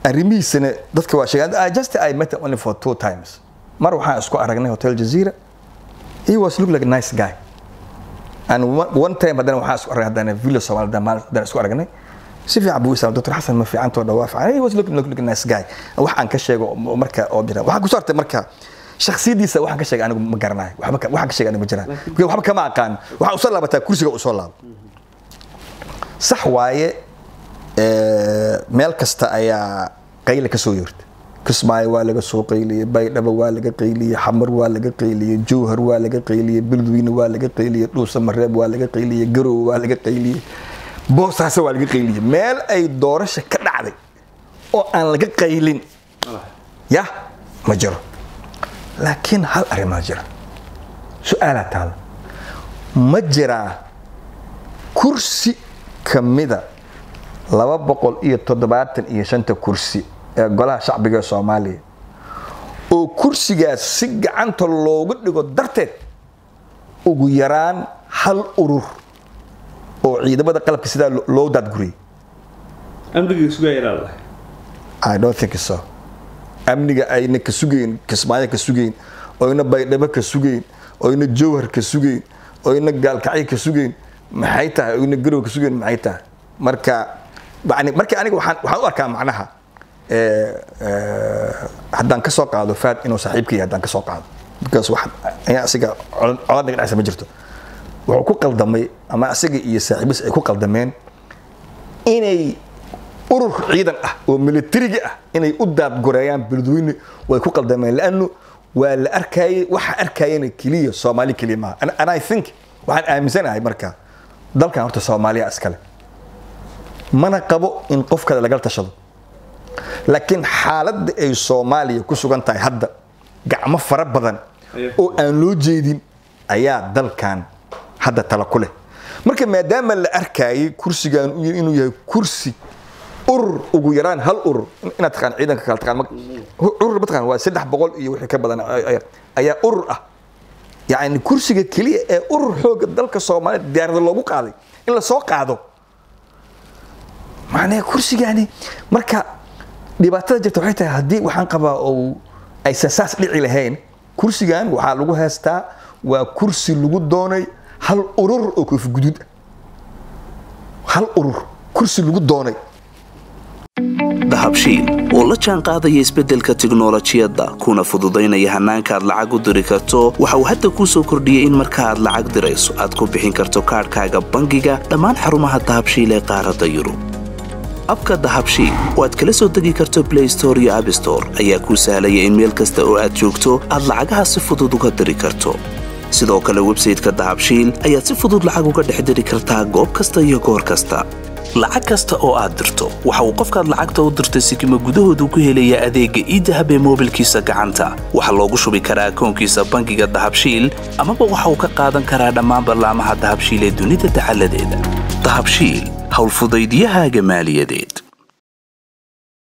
arrimihiisana dadka waa sheegay just I met him only for two times mar waxaan isku aragnay hotel jazeera he was look like a nice guy and one, one time haddana waxaan isku aragnay haddana villa somaali haddana isku aragnay si fiican buu islam dr xasan ma fiicantoo dhawaa fiican he was look, look, look a nice guy wax aan ka sheego marka oo jira waxaan ku saartay marka shakhsiyadiisa waxaan ka sheegay anigu ma garanayo waxba waxaan ka sheegay anigu ma jiraan waxba kama aqaan waxaa usoo laabataa kursiga usoo laabo sax waaye meel kasta ayaa qayle ka soo yeerta kismaayo waa laga soo qayliyey baydhabo waa laga qayliyey xamar waa laga qayliyey jowhar waa laga qayliyey beledweyne waa laga qayliyey dhuusa mareeb waa laga qayliyey garowe waa laga qayliyey boosaase waa laga qayliyey meel ay doorasha ka dhacday oo aan laga qaylin ya ma jiro laakiin hal arrimaa jira su-aalaa taala ma jiraa kursi kamida laba boqol iyo toddobaatan iyo shanta kursi ee golaha shacbiga ee soomaaliya oo kursigaas si gacanta loogu dhigo darteed ugu yaraan hal urur oo ciidamada qalabka sidaa loo daadguriyay amniga sugayalaalahay I don't think so amniga ayna ka sugayn kismaayo ka sugayn oyna baydhabo ka sugayn oyna jowhar ka sugayn oyna gaalkacyo ka sugayn maxay tahay oyna garow ka sugayn maxay tahay marka yani marka aniga waxaan waxaan u arkaa macnaha haddaan ka soo qaado faad inuu saaxiibka yahay haddaan ka soo qaado because wax ayaa asiga colad naga dhexaysa ma jirto wuxuu ku qaldamay ama asiga iyo saaxiibis ay ku qaldameen inay urur ciidan ah oo militariga ah inay u daadgoreeyaan beledweyne way ku qaldameen laanu waa la arkayay waxa arkayana keliya soomaali keliya maaha and i think waxaan aaminsanahay marka dalkan horta soomaaliya iskale mana qabo in qof kale lagala tashado laakiin xaaladda ay soomaaliya ku sugan tahay hadda gacmo fara badan oo aan loo jeedin ayaa dalkan hadda tala ku leh marka maadaama la arkayay kursigan inuu yahay kursi urur ugu yaraan hal urur inaad taqaan ciidanka kala taqaan urur mataqaan waa saddex boqol iyo wixii ka badan ayaa urur ah yacni kursiga keliya ee urur xooga dalka soomaaliya diyaarada loogu qaaday in la soo qaado macnaha kursigani marka dhibaatada jirta waxay tahay haddii waxaan qabaa oo aysan saas dhici lahayn kursigan waxaa lagu haystaa waa kursi lagu doonay hal urur oo koofi guduud ah hal urur kursi lagu doonay dahabshiil oo la jaan qaadaya isbeddelka tiknolojiyadda kuna fududaynaya hannaanka aad lacag u diri karto waxa uu hadda kuu soo kordhiyey in marka aad lacag dirayso aad ku bixin karto kaadhkaaga bangiga dhammaan xarumaha dahabshiil ee qaaradda yurub abka dahabshiil oo aad kala soo degi karto blay store iyo abstore ayaa kuu sahlaya in meel kasta oo aad joogto aad lacagaha si fudud uga diri karto sidoo kale websayteka dahabshiil ayaad si fudud lacag uga dhex diri kartaa goob kasta iyo goor kasta lacag kasta oo aad dirto waxa uu qofkaad lacagta u dirtay sikima gudahoodu ku helayaa adeegga iidahab ee moobilkiisa gacanta waxaa loogu shubi karaa akoonkiisa bangiga dahabshiil amaba waxa uu ka qaadan karaa dhammaan ballaamaha dahabshiil ee dunida dacaladeeda dahabshiil howlfudaydyahaaga maaliyadeed